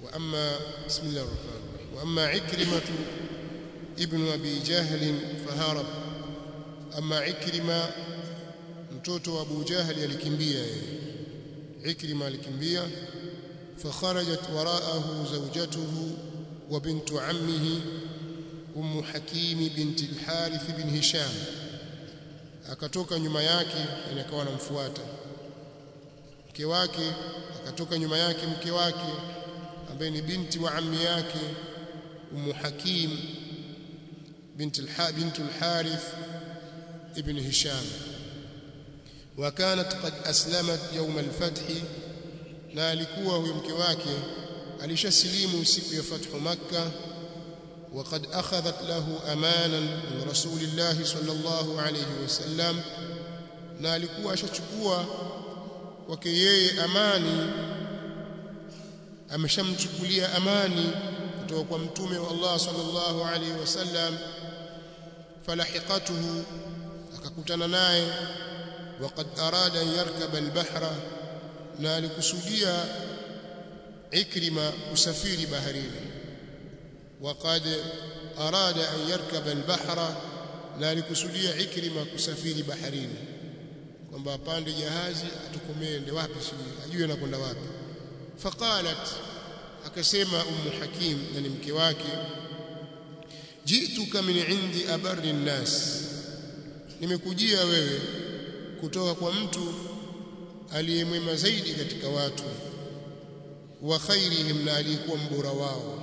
واما بسم الله الرحمن الرحيم واما عكرمه ابن ابي جهل فهرب اما عكرمه mtoto wa Abu Jahali alikimbia yeye Ikrima alikimbia fakharajat waraahu zawjatuhu wa bintu ammihi Ummu Hakim binti al-Harith bin Hisham akatoka nyuma yake yani akawa anamfuata mke wake akatoka nyuma yake mke wake ambaye ni binti wa ammi yake Ummu Hakim binti al-Harith ibn Hisham وكانت قد أسلمت يوم الفتح na alikuwa huyo mke wake alishasilimu siku ya fathu makkah وقد أخذت له أمانا من رسول الله صلى الله عليه وسلم na alikuwa ashachukua kwake yeye amani ameshamchukulia amani kutoka kwa mtume wa Allah sallallahu alaihi wasallam falahiqatuhu akakutana naye وقد أراد أن يركب البحر na alikusudia Ikrima usafiri baharini وقد أراد أن يركب البحر na alikusudia Ikrima kusafiri baharini kwamba apande jahazi atukomende wapi sijui ajue anakwenda wapi faqalat akasema ummu hakim na ni mke wake jituka min indi abarri nnas nimekujia wewe kutoka kwa mtu aliyemwema zaidi katika watu wa khairihim na aliyekuwa mbora wao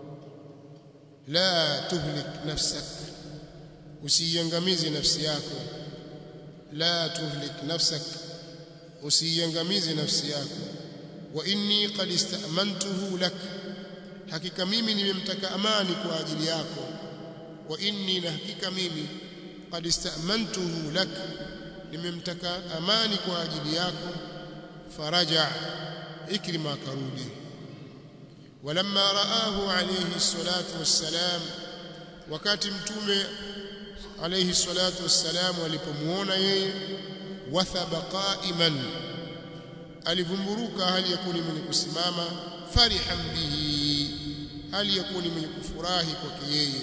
la tuhlik nafsak usiiangamize nafsi yako la tuhlik nafsak usiiangamize nafsi yako wa inni qad istamantuhu lak hakika mimi nimemtaka amani kwa ajili yako wa inni na hakika mimi qad istamantuhu lak nimemtaka amani kwa ajili yako faraja ikrima karudi walamma raahu alayhi salatu wassalam wakati mtume alayhi salatu wassalam alipomuona yeye wathaba qa'iman alivumburuka hali yakuni mwenye kusimama farihan bihi hali yakuni mwenye kufurahi kwake yeye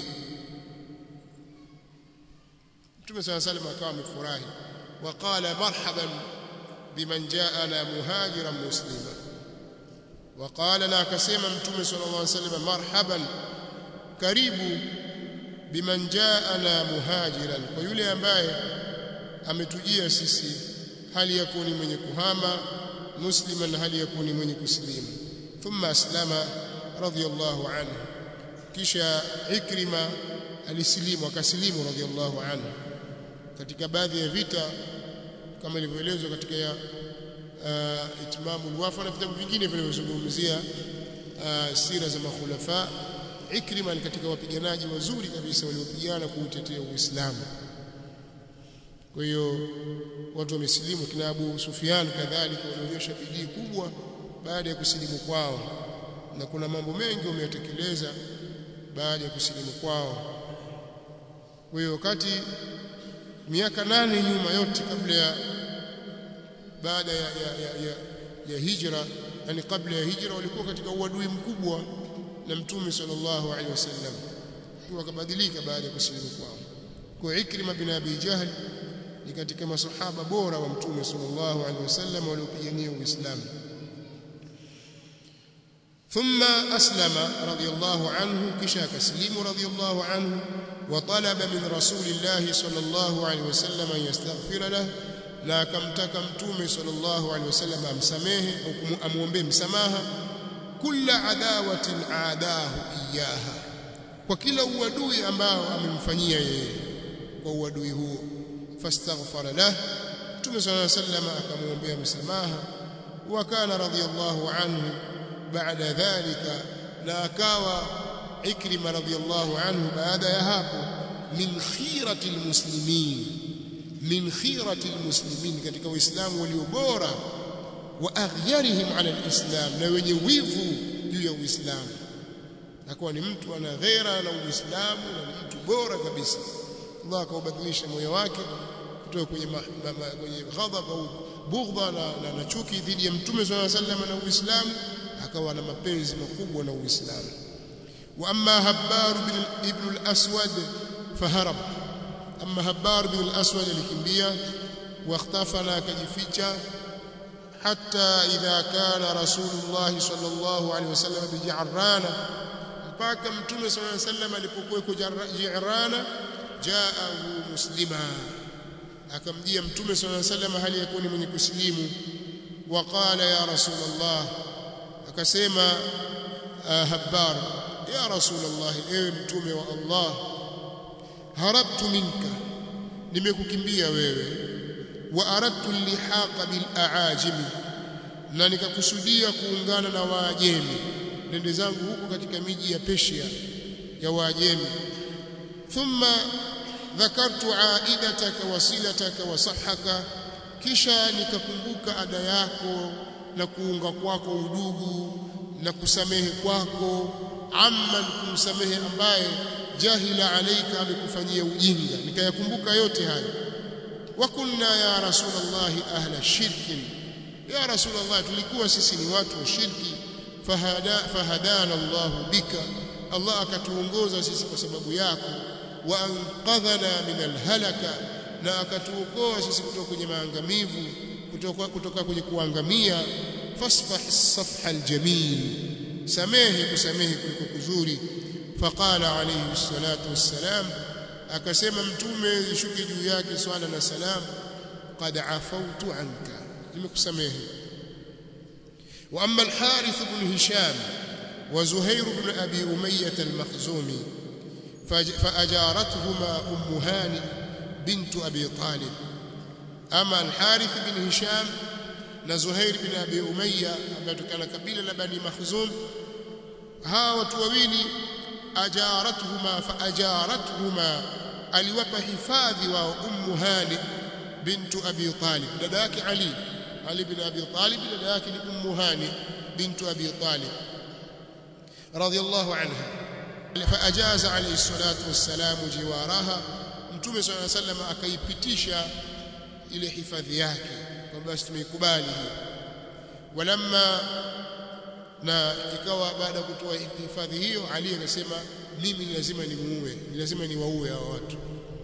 mtume صلى الله عليه وسلم akawa amefurahi وقال مرحبا بمن جاءنا مهاجرا مسلما وقال لا كسما متوم صلى الله عليه وسلم مرحبا karibu biman jaana muhajiran kwa yule ambaye ametujia sisi hali ya kuni mwenye kuhama musliman hali ya kuni mwenye kusilimu thumma aslama radiyallahu anhu kisha ikrima alisilimu akasilimu radiyallahu anhu katika baadhi ya vita kama ilivyoelezwa katika ya uh, itmamul wafa na vitabu vingine vinavyozungumzia uh, sira za makhulafa Ikrima ni katika wapiganaji wazuri kabisa waliopigana kuutetea Uislamu. Kwa hiyo watu wamesilimu kina Abu Sufyan kadhalika walionyesha bidii kubwa baada ya kusilimu kwao na kuna mambo mengi wameyatekeleza baada ya kusilimu kwao. Kwa hiyo wakati miaka nane nyuma yote kabla ya baada ya, ya, ya, ya, ya hijra yani kabla ya hijra walikuwa katika uadui mkubwa na mtume sallallahu alaihi wasallam wakabadilika baada ya kusilimu kwao kwa Ikrima bin Abi Jahl ni katika masahaba bora wa mtume sallallahu alaihi wasallam waliopigania Uislamu ثم أسلم رضي الله عنه كشا كسليم رضي الله عنه وطلب من رسول الله صلى الله عليه وسلم أن يستغفر له na akamtaka mtume sallallahu alaihi wasallam amsamehe au amuombe msamaha kula adawatin aadahu iyaha kwa kila uadui ambao amemfanyia yeye kwa uadui huo fastaghfara lah mtume sallallahu alaihi wasallam akamwombea msamaha wa kana radiyallahu anhu baada dhalika na akawa ikrima radiyallahu anhu baada ya hapo min khirati almuslimin min khirati almuslimin katika waislamu walio bora wa aghyarihim ala alislam na wenye wivu juu ya uislamu akawa ni mtu ana ghera na uislamu na ni mtu bora kabisa Allah akaubadilisha moyo wake kutoka kwenye ma, ma, ma, kwenye ghadhab au bughdha na, na, na chuki dhidi ya mtume sallallahu alaihi wasallam na uislamu akawa na mapenzi makubwa na Uislamu wa amma Habbar ibn al-Aswad faharab amma Habbar ibn al-Aswad alikimbia واختفى na akajificha hatta idha kana rasulullah sallallahu alaihi wasallam bijarrana mpaka mtume sallallahu alaihi wasallam alipokuwa jirana jaahu muslima akamjia mtume sallallahu alaihi wasallam hali yakuwa ni mwenye kusilimu waqala ya rasulullah akasema habbar ya rasulullah ewe mtume wa Allah harabtu minka nimekukimbia wewe wa aradtu lihaqa bil aajimi na nikakusudia kuungana na waajemi nende zangu huko katika miji ya Persia ya waajemi thumma dhakartu aidataka wasilataka wa sahhaka kisha nikakumbuka ada yako na kuunga kwako udugu na kusamehe kwako amman kumsamehe ambaye jahila alaika amekufanyia ujinga nikayakumbuka yote hayo wa kunna ya rasulullah ahla shirkin ya rasulullah tulikuwa sisi ni watu wa shirki fahada fahadana Allah bika Allah akatuongoza sisi kwa sababu yako wa anqadhana min alhalaka na akatuokoa sisi kutoka kwenye maangamivu kutoka kutoka kwenye kuangamia fasfah safha aljamil samehe kusamehe kuliko kuzuri faqala alayhi salatu wassalam akasema mtume ishuke juu yake swala na salam qad afautu anka nimekusamehe wa amma al-harith ibn hisham wa zuhair ibn abi umayyah al-makhzumi فأجارتهما أم هاني بنت أبي طالب أما الحارث بن هشام نزهير بن أبي أمية ambaye tukana kabila la Bani Makhzum hawa watu wawili ajaratuhuma faajarathuma aliwapa hifadhi wa ummu hani bintu abi talib dada yake ali ali bin abi talib dada yake ni ummu hani bintu abi talib radiyallahu anha faajaza alayhi salatu wassalam jiwaraha mtume sallallahu alayhi wasallam akaipitisha ile hifadhi yake kwamba basi tumeikubali hiyo walamma na ikawa baada ya kutoa hifadhi hiyo Ali akasema mimi ni lazima nimuue ni lazima niwaue hao watu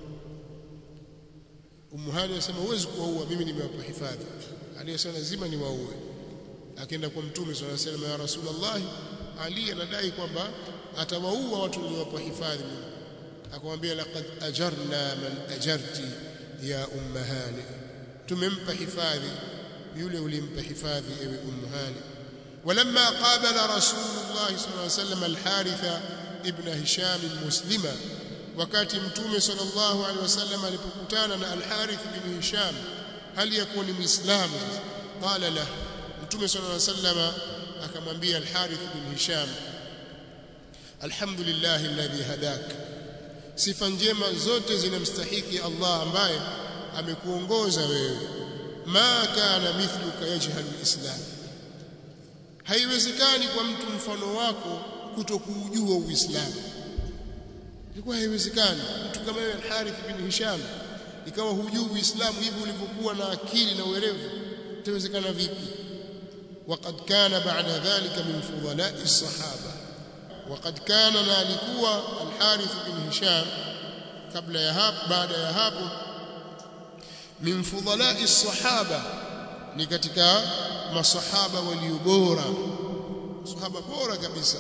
Ummu Hani akasema huwezi kuwaua mimi nimewapa hifadhi Ali akasema lazima niwaue akaenda kwa mtume swalla sallam ya rasulullah Ali anadai kwamba atawaua watu niliowapa hifadhi mimi akamwambia laqad ajarna man ajarti ya ummu Hani tumempa hifadhi yule ulimpa hifadhi ewe ummu Hani ولما قابل رسول الله صلى الله عليه وسلم الحارث ابن هشام مسلما wakati mtume sallallahu alaihi wasallam alipokutana na al-Harith bin Hisham hali yakuwa ni muislamu qala la mtume sallallahu alaihi wasallam akamwambia al-Harith bin Hisham alhamdulillah alladhi hadak sifa njema zote zinamstahiki Allah ambaye amekuongoza wewe ma kana mithluka yajhalu al-islam haiwezekani kwa mtu mfano wako kutokuujua uislamu ilikuwa haiwezekani mtu kama wewe al-Harith bin Hisham ikawa hujui uislamu hivi ulivyokuwa na akili na uwerevu itawezekana vipi وقد كان بعد ذلك من فضلاء الصحابه وقد كان نالكوا الحارث بن هشام قبل يهاب بعد يهاب من فضلاء الصحابه ni katika masahaba walio bora sahaba bora kabisa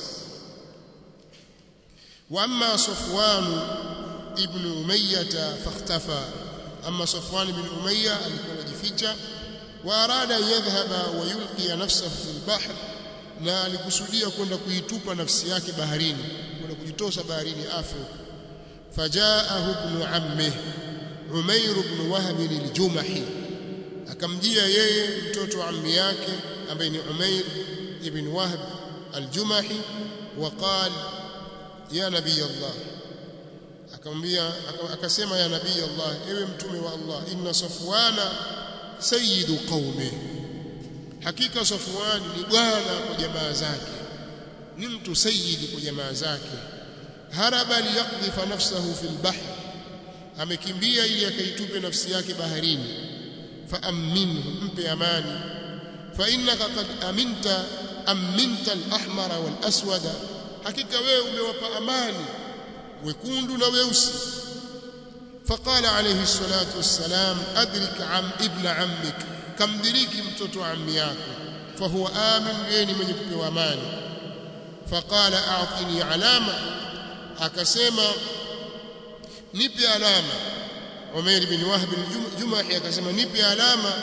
واما صفوان ابن اميه فاختفى اما صفوان بن اميه alikuwa anajificha واراد يذهب ويلقي نفسه في البحر na alikusudia kwenda kuitupa nafsi yake baharini kwenda kujitosa baharini afu fajaahu ibn ammi umair ibn wahb al-jumahi akamjia yeye mtoto wa ammi yake ambaye ni umair ibn wahb al-jumahi وقال ya nabii Allah akamwambia akasema ya nabii Allah ewe mtume wa Allah inna safwana sayyidu qaumi hakika safwan ni bwana kwa jamaa zake ni mtu sayyidi kwa jamaa zake haraba liyaqdhifa nafsahu fil bahr amekimbia ili akaitupe nafsi yake baharini fa aminhu mpe amani fa innaka qad aminta aminta al-ahmara wal-aswada hakika wewe umewapa amani wekundu na weusi فقال عليه الصلاة والسلام أدرك عم ابن عمك كم دريك mtoto ammi yako فهو آمن yeye mwenye kupewa amani فقال أعطني علامة akasema nipe alama Umair bin Wahb al-Jumahi akasema nipe alama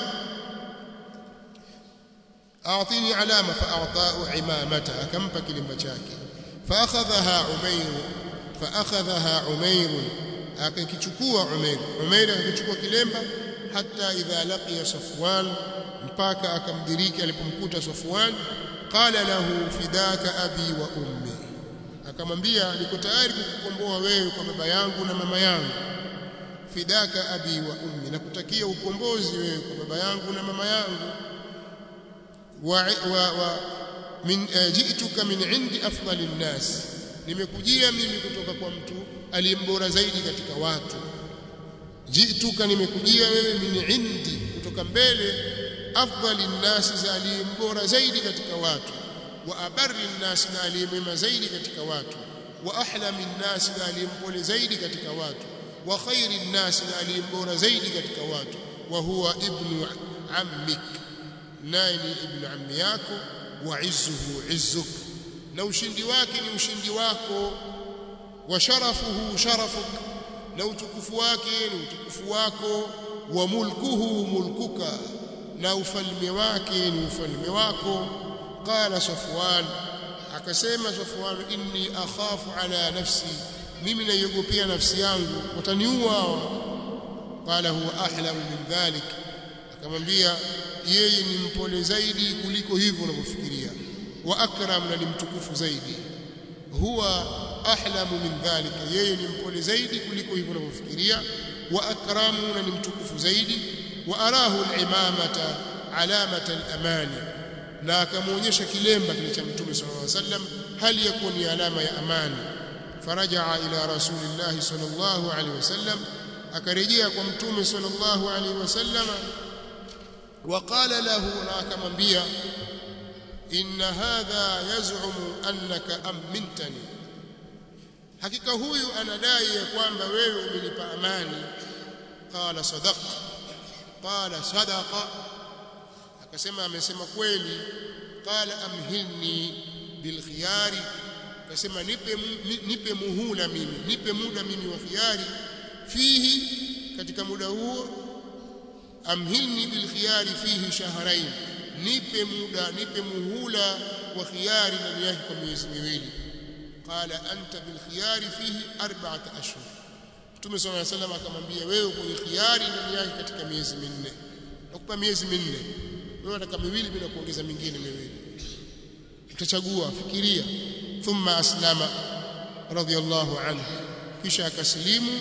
أعطيني علامة فأعطاه عمامته أكمب كلمة شاكي فأخذها عمير فأخذها عمير akakichukua Umair Umair akakichukua kilemba hata idha laqiya Safwan mpaka akamdiriki alipomkuta Safwan qala lahu fidaka abi wa ummi akamwambia niko tayari kukukomboa wewe kwa baba yangu na mama yangu fidaka abi wa ummi nakutakia ukombozi wewe kwa baba yangu na mama yangu wa, wa, wa min uh, ji'tuka min indi afdali nnas nimekujia mimi kutoka kwa mtu aliyembora zaidi katika watu ji'tuka nimekujia wewe min indi kutoka mbele afdali nnas za aliyembora zaidi katika watu wa abarri nnas na aliyemema zaidi katika watu wa ahlami nnas na aliyempole zaidi katika watu wa khairi nnas na aliyembora zaidi katika watu wa huwa ibnu ammik naye ni ibnu ammi yako wa izzuhu izzuk na ushindi wake ni ushindi wako wa sharafuhu sharafuk na utukufu wake ni utukufu wako wa mulkuhu mulkuka na ufalme wake ni ufalme wako qala safwan akasema safwan inni akhafu ala nafsi mimi naiogopea nafsi yangu wataniua qala huwa ahlamu min dhalik akamwambia yeye ni mpole zaidi kuliko hivyo unavyofikiria wa akram na ni mtukufu zaidi huwa ahlamu min dhalika yeye ni mpole zaidi kuliko hivyo unavyofikiria wa akramu na ni mtukufu zaidi wa arahu al-imamata alamata al-amani na akamuonyesha kilemba kile cha mtume sallallahu alaihi wasallam hali ya kuwa ni alama ya amani farajaa ila rasulillah sallallahu alaihi wasallam akarejea kwa mtume sallallahu alaihi wasallam وقال له ناكمبيا إن هذا يزعم أنك أمنتني hakika huyu anadai ya kwamba wewe umenipa amani qala sadaqa qala sadaqa akasema amesema kweli qala amhilni bilkhiyari akasema nipe nipe muhula mimi nipe muda mimi wa khiyari fihi katika muda huo amhilni bilkhiyari fihi shahrain nipe muda nipe muhula wa khiyari ndani yake kwa miezi miwili qala anta bilkhiyari fihi arba'ata ashhur Mtume صلى الله عليه وسلم akamwambia wewe kwenye khiyari ndani yake katika miezi minne nakupa miezi minne wewe unataka miwili bila kuongeza mingine miwili utachagua fikiria thumma aslama radiyallahu anhu kisha akaslimu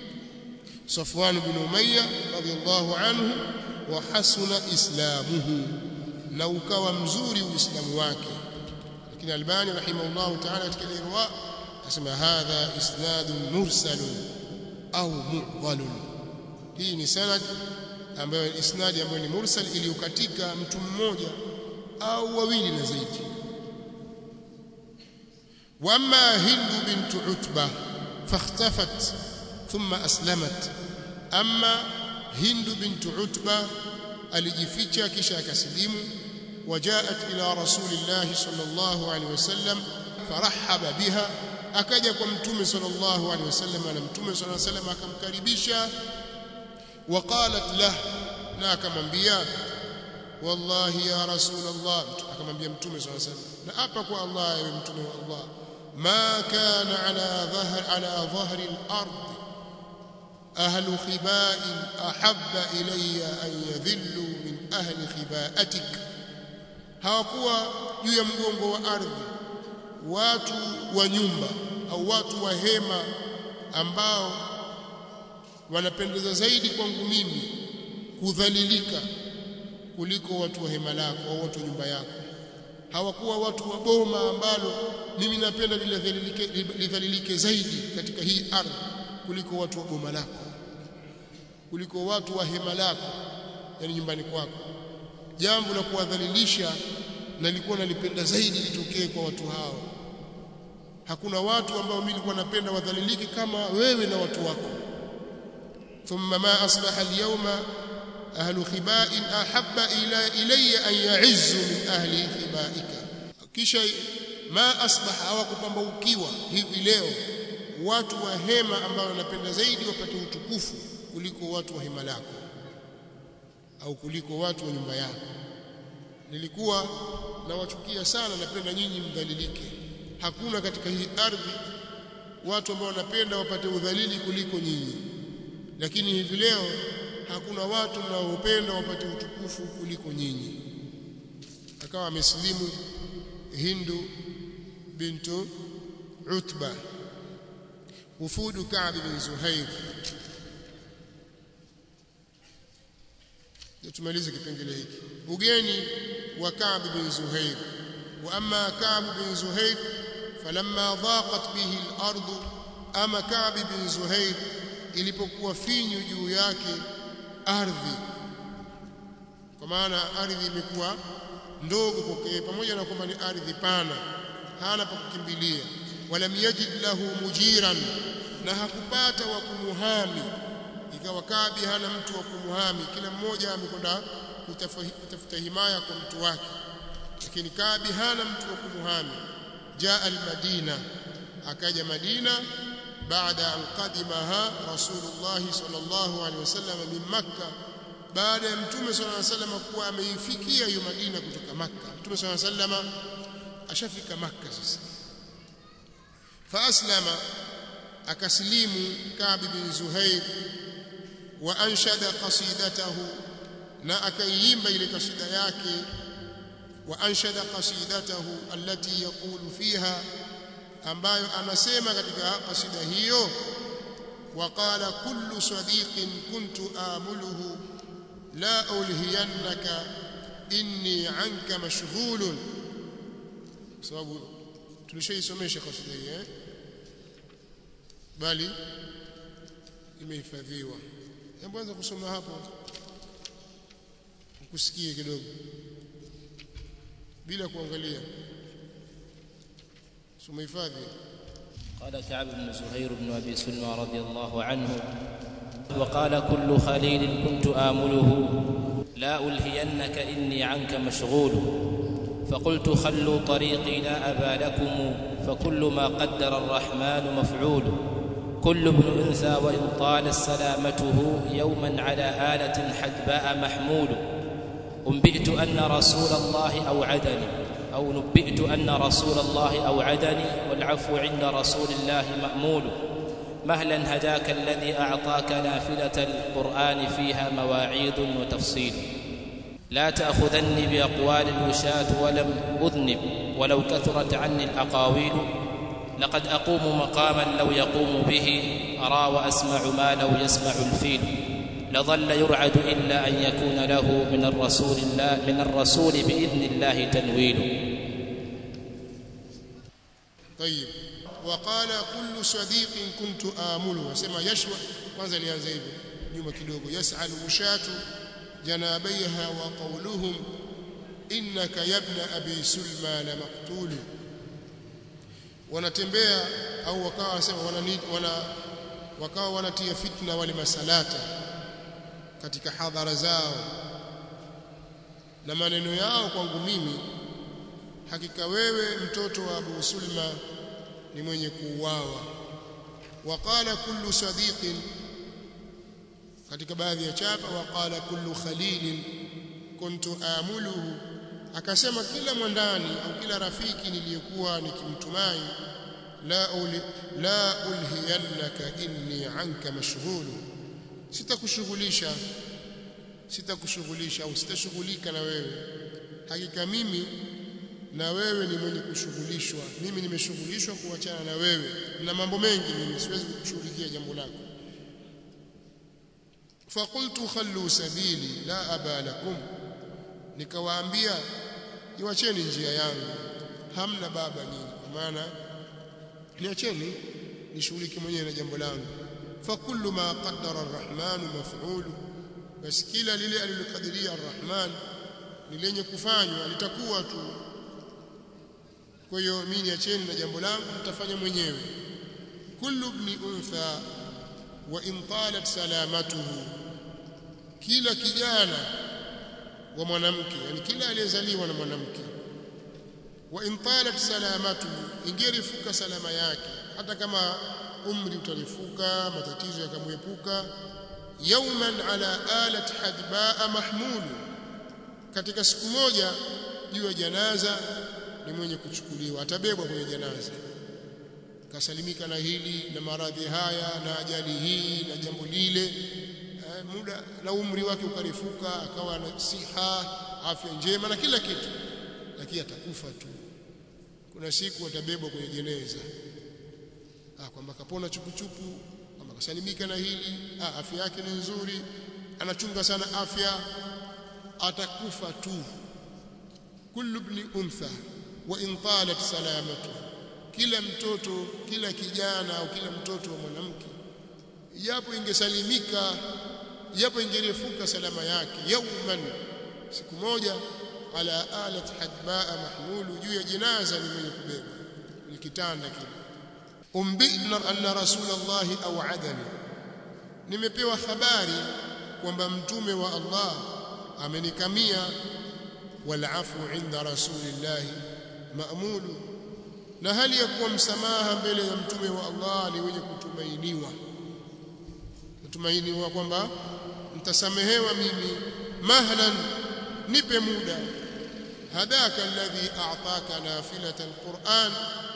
Safwan bin Umayya radiyallahu anhu wa hasuna islamuhu na ukawa mzuri uislamu wake lakini Albani rahimahullah ta'ala katika irwa asema hadha isnadun mursalun au mu'dhalun hii ni sanad ambayo isnadi ambayo ni mursal iliyokatika mtu mmoja au wawili na zaidi wama hindu bint utba fakhtafat thumma aslamat amma hindu bint utba alijificha kisha akasilimu وجاءت إلى رسول الله صلى الله عليه وسلم فرحب بها akaja kwa mtume sallallahu alaihi wasallam na mtume sallallahu alaihi wasallam akamkaribisha waqalat lah na akamwambia wallahi ya rasul Allah akamwambia mtume sallallahu alaihi wasallam na hapa kwa Allah ewe mtume wa Allah ma kana ala dhahr ala dhahri al-ard ahlu khiba'in ahabba ilayya an yadhillu min ahli khiba'atik hawakuwa juu ya mgongo wa ardhi watu wa nyumba au watu wa hema ambao wanapendeza zaidi kwangu mimi kudhalilika kuliko watu wa hema lako au watu wa nyumba yako hawakuwa watu wa boma ambalo mimi napenda lidhalilike, lidhalilike zaidi katika hii ardhi kuliko watu wa boma lako kuliko watu wa hema lako yani nyumbani kwako jambo la kuwadhalilisha na nilikuwa nalipenda zaidi litokee kwa watu hao hakuna watu ambao mimi nilikuwa napenda wadhalilike kama wewe na watu wako thumma ma asbaha al-yawma ahlu khiba'in ahabba ila ilayya an ya'izzu min ahli khiba'ika kisha ma asbaha hawakupambaukiwa hivi leo watu wa hema ambao wanapenda zaidi wapate utukufu kuliko watu wa hema lako au kuliko watu wa nyumba yako nilikuwa nawachukia sana napenda nyinyi mdhalilike hakuna katika hii ardhi watu ambao wanapenda wapate udhalili kuliko nyinyi lakini hivi leo hakuna watu mnaopenda wapate utukufu kuliko nyinyi akawa amesilimu Hindu bintu Utba ufudu Ka'b bin Zuhair tumalize kipengele hiki ugeni wa Ka'b bin Zuhair wa amma Ka'b bin Zuhair falamma dhaqat bihi al-ard ama Ka'b bin Zuhair ilipokuwa finyu juu yake ardhi kwa maana ardhi imekuwa ndogo kwake pamoja na kwamba ni ardhi pana hana pa kukimbilia walam yajid lahu mujiran na hakupata wa kumuhami ikawa Kabi hana mtu wa kumuhami kila mmoja amekwenda kutafuta himaya kwa mtu wake lakini Kabi hana mtu wa kumuhami jaa almadina akaja Madina baada an qadimaha Rasulullah sallallahu alaihi wasallam min Makkah baada ya mtume sallallahu alaihi wasallam kuwa ameifikia hiyo Madina kutoka Makka mtume sallallahu alaihi wasallam ashafika Makka sasa fa aslama akaslimu Ka'b bin Zuhair wa anshada qasidatahu na akaimba ile kasida yake wa anshada qasidatahu allati yaqulu fiha ambayo anasema katika kasida hiyo وقال كل صديق كنت آمله لا ألهينك إني عنك مشغول sababu tulishaisomesha kasida hii eh bali imehifadhiwa hebu anza kusoma hapo ukusikie kidogo bila kuangalia soma hifadhi قال كعب بن زهير بن ابي سلمى رضي الله عنه وقال كل خليل كنت امله لا الهينك اني عنك مشغول فقلت خلوا طريقي لا ابا لكم فكل ما قدر الرحمن مفعول كل ابن انثى وان طالت سلامته يوما على اله حدباء محمول انبئت ان رسول الله اوعدني أو نبئت أن رسول الله أوعدني والعفو عند رسول الله مأمول مهلا هداك الذي أعطاك نافلة القرآن فيها مواعيظ وتفصيل لا تأخذني بأقوال الوشاة ولم أذنب ولو كثرت عني الأقاويل لقد أقوم مقاما لو يقوم به أرى وأسمع ما لو يسمع الفيل لظل يرعد إلا أن يكون له من الرسول الله من الرسول بإذن الله تنويل طيب وقال كل صديق كنت آمله وسمى يشوى kwanza lianza hivyo nyuma kidogo yas'al ushatu janabiha wa qawluhum innaka yabna abi sulman maqtul wanatembea au wakawa wasema wana wakawa wanatia fitna wale masalata katika hadhara zao na maneno yao kwangu mimi hakika wewe mtoto wa Abu Sulma ni mwenye kuuawa waqala kullu sadiqin katika baadhi ya chapa waqala kullu khalilin kuntu amuluhu akasema kila mwandani au kila rafiki niliyekuwa nikimtumai la uli, la ulhiyannaka inni anka mashghulu sitakushughulisha sitakushughulisha au sitashughulika na wewe hakika mimi na wewe ni mwenye kushughulishwa mimi nimeshughulishwa kuachana na wewe na mambo mengi mimi siwezi kukushughulikia jambo lako faqultu khallu sabili la aba lakum nikawaambia niwacheni njia yangu hamna baba nyinyi kwa maana niacheni nishughulike mwenyewe na jambo langu fakullu ma qaddara arrahman maf'ulu basi kila lile alilokadiria arrahman ni lenye kufanywa litakuwa tu kwa hiyo mimi niacheni na jambo langu nitafanya mwenyewe kullu ibn untha wa in talat salamatuhu kila kijana wa mwanamke yani kila aliyezaliwa na mwanamke wa in talat salamatuhu ingerifuka salama yake hata kama umri utalifuka matatizo yakamwepuka yawman ala alat hadbaa mahmulu katika siku moja juu ya janaza ni mwenye kuchukuliwa atabebwa kwenye janaza kasalimika na hili na maradhi haya na ajali hii na jambo lile eh, muda na umri wake ukarifuka akawa na siha afya njema na kila kitu lakini atakufa tu kuna siku atabebwa kwenye jeneza ah kwamba kapona chupuchupu kwamba kasalimika na hili ah afya yake ni nzuri anachunga sana afya atakufa tu kullu ibn untha wa in talat salamatu kila mtoto kila kijana au kila mtoto wa mwanamke japo ingesalimika japo ingerefuka salama yake yauman siku moja ala alat hadbaa mahmulu juu ya jinaza ni mwenye kubeba ni kitanda kile umbina anna rasulullah au'adani nimepewa habari kwamba mtume wa Allah amenikamia walafu inda rasulillah maamulu na hali ya kuwa msamaha mbele ya mtume wa Allah ni wenye kutumainiwa kutumainiwa kwamba mtasamehewa mimi mahlan nipe muda hadaka alladhi a'taka nafilata alquran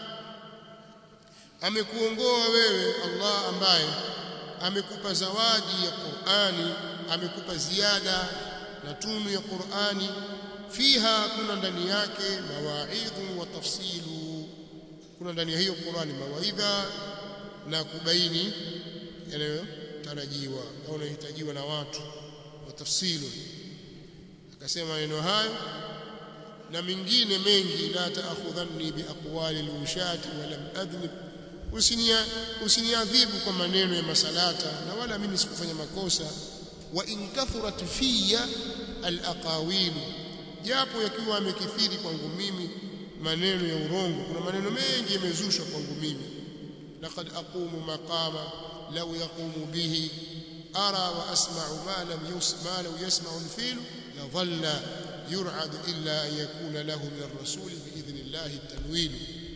amekuongoa wewe Allah ambaye amekupa zawadi ya Qur'ani amekupa ziada na tunu ya Qur'ani fiha kuna ndani yake mawaidhu wa tafsilu kuna ndani ya hiyo Qur'ani mawaidha na kubaini yanayotarajiwa au yanahitajiwa na watu wa tafsilu akasema maneno hayo na mengine mengi la taakhudhanni biaqwali alwushati wa lam adhnib usinia usiniadhibu kwa maneno ya masalata na wala mimi sikufanya makosa wa in kathurat fiya alaqawil japo yakiwa amekithiri kwangu mimi maneno ya urongo kuna maneno mengi yamezushwa kwangu mimi laqad aqumu maqama law yaqumu bihi ara wa asma'u ma lam yusma law yasma'u al-fil la dhalla yur'ad illa an yakuna lahu min ar-rasul bi idhnillah at-tanwil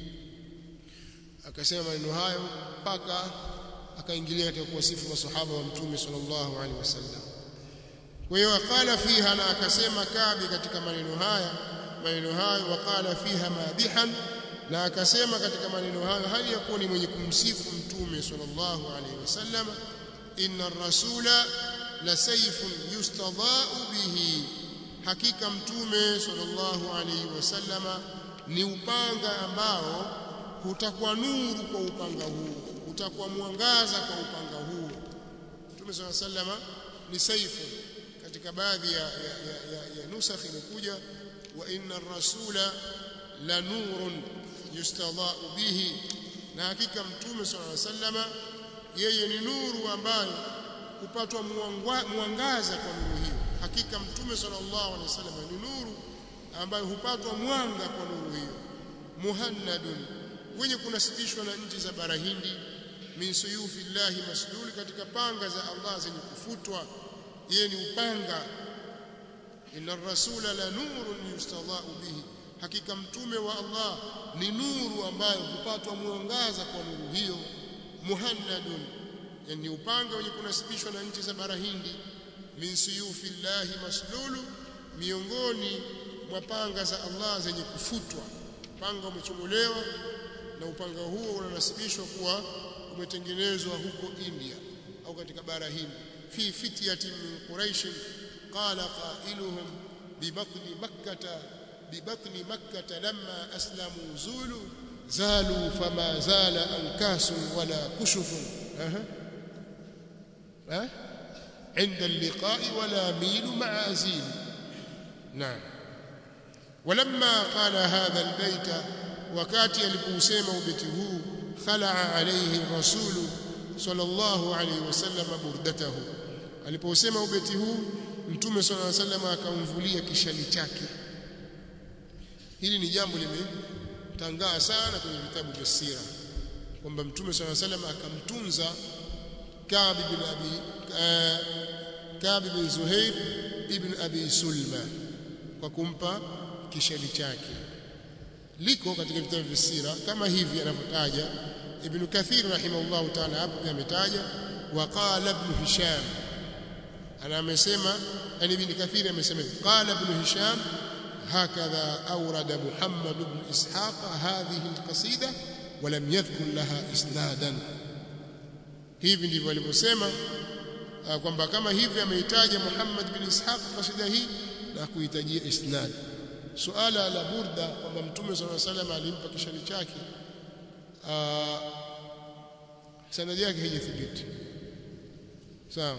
akasema maneno hayo mpaka akaingilia katika kuwasifu masahaba wa mtume sallallahu alaihi wasallam kwa hiyo akala fiha na akasema kabi katika maneno haya maneno hayo wakala fiha madihan na akasema katika maneno hayo hali ya kuwa ni mwenye kumsifu mtume sallallahu alaihi wasallam inna rasula la sayfun yustadha'u bihi hakika mtume sallallahu alaihi wasallama ni upanga ambao utakuwa nuru kwa upanga huu utakuwa mwangaza kwa upanga huu mtume sallallahu alaihi wasallama ni saifu katika baadhi ya, ya, ya, ya, ya nusakh imekuja wa inna ar-rasula la nurun yustadha'u bihi na hakika mtume sallallahu alaihi wasallama yeye ni nuru ambayo kupatwa mwangaza kwa nuru hiyo hakika mtume sallallahu alaihi wasallam ni nuru ambayo hupatwa mwanga kwa nuru hiyo muhannadun wenye kunasibishwa na nchi za bara Hindi min suyufi llahi maslul katika panga za Allah zenye kufutwa yeye ni upanga inna rasula la nurun yustadha'u bihi hakika mtume wa Allah ni nuru ambayo hupatwa mwangaza kwa nuru hiyo muhannadun yani upanga wenye kunasibishwa na nchi za bara Hindi min suyufi llahi maslulu miongoni mwa panga za Allah zenye kufutwa upanga umechomolewa na upanga huo unanasibishwa kuwa umetengenezwa huko India au katika bara Hindi fi fityatin min quraish qala qailuhum bibatni makkah bibatni makkah lamma aslamu zulu zalu fama zala ankasun wala kushufun aha ها عند اللقاء ولا ميل مع أزيل نعم ولما قال هذا البيت وكاتي alipousema ubeti huu khala alayhi rasul sallallahu alayhi wasallam burdatahu alipousema ubeti huu mtume sallallahu alaihi wasallam akamvulia kishali chake hili ni jambo limetangaa sana kwenye vitabu vya sira kwamba mtume sallallahu alaihi wasallam akamtunza Ka'b ibn Abi Ka'b ibn Zuhair ibn Abi Sulma kwa kumpa kishali chake liko katika vitabu vya sira kama hivi anavyotaja Ibn Kathir rahimahullah ta'ala hapo ametaja wa qala ibn Hisham ana amesema yani Ibn Kathir amesema qala ibn Hisham هكذا أورد محمد بن إسحاق هذه القصيدة ولم يذكر لها إسنادا hivi ndivyo alivyosema kwamba kama hivi ameitaja Muhammad bin Ishaq kasida hii na kuhitajia isnad suala la burda kwamba mtume صلى الله عليه وسلم alimpa kishali chake sanadi yake haijathibiti sawa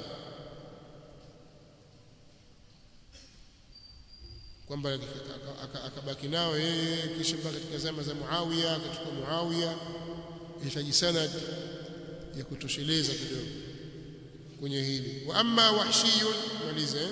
kwamba akabaki nao yeye kisha mpaka katika zama za Muawiya katika Muawiya ihitaji sanad ya kutosheleza kidogo kwenye hili wa amma wahshiyun malize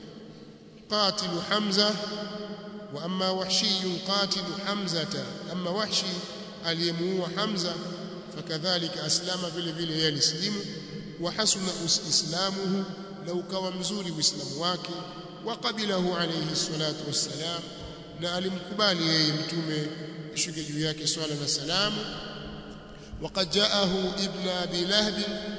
qatilu hamza wa amma wahshiyun qatilu hamzata amma wahshi aliyemuua hamza fakadhalika aslama vile vile yeye alislimu wa hasuna islamuhu na ukawa mzuri uislamu wake وقبله عليه الصلاة والسلام na alimkubali yeye mtume ishuke juu yake swala na salamu وقد جاءه ابن ابي لهب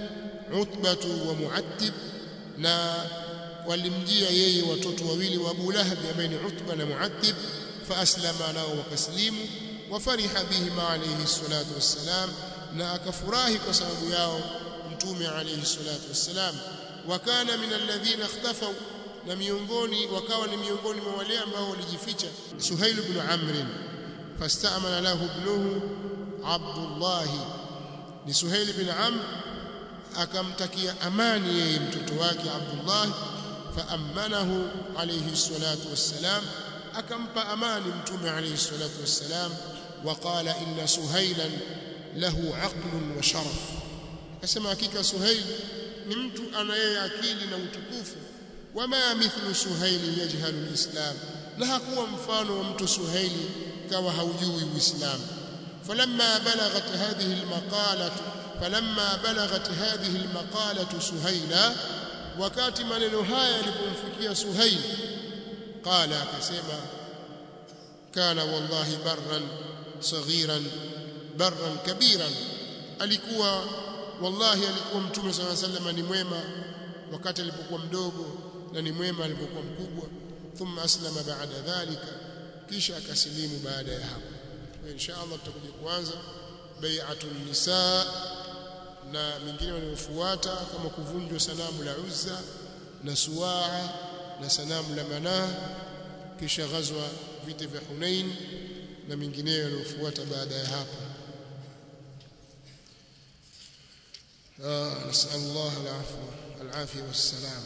عتبة ومعتب na walimjia yeye watoto wawili wa Abu Lahab ambaye ni Utba na Muattib faaslama nao wakaslimu wafariha bihima alayhi salatu wassalam na akafurahi kwa sababu yao mtume alayhi salatu wassalam wakana min alladhina ikhtafaw na miongoni wakawa ni miongoni mwa wale ambao walijificha Suhail ibn Amr fastamana lahu ibnuhu Abdullah ni Suhail ibn Amr akamtakia amani yeye mtoto wake Abdullah faamanahu alayhi salatu wassalam akampa amani mtume alayhi salatu wassalam وقال إن سهيلا له عقل وشرف akasema hakika Suhail ni mtu ana yeye akili na utukufu wama mithlu suhaili yajhalu alislam na hakuwa mfano wa mtu suhaili kawa haujui uislamu falamma balaghat hadhihi almaqalatu falamma balaghat hadhihi almaqalatu suhaila wakati maneno haya yalipomfikia suhail qala akasema kana wallahi barran saghiran barran kabiran alikuwa wallahi alikuwa mtume sallallahu alayhi wasallam ni mwema wakati alipokuwa mdogo na ni mwema alipokuwa mkubwa thumma aslama baada dhalika kisha akasilimu baada ya hapo kwa insha Allah tutakuja kuanza bai'atun nisa na mingine wanayofuata kama kuvunjwa sanamu la Uzza na Suwaa na sanamu la Manaa kisha ghazwa vita vya Hunain na mingineyo yanayofuata baada ya hapo آه نسأل الله العفو العافية والسلام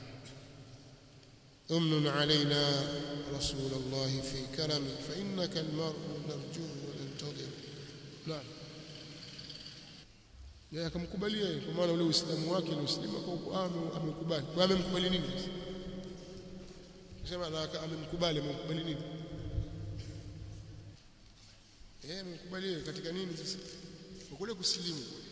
أمن علينا رسول الله في كرمك فإنك المرء نرجو وننتظر نعم yeye akamkubalia yeye kwa maana ule uislamu wake ni uislamu kwa uko amekubali kwa amemkubali nini sema na amemkubali amemkubali nini yeye amemkubali katika nini sasa kwa kule kusilimu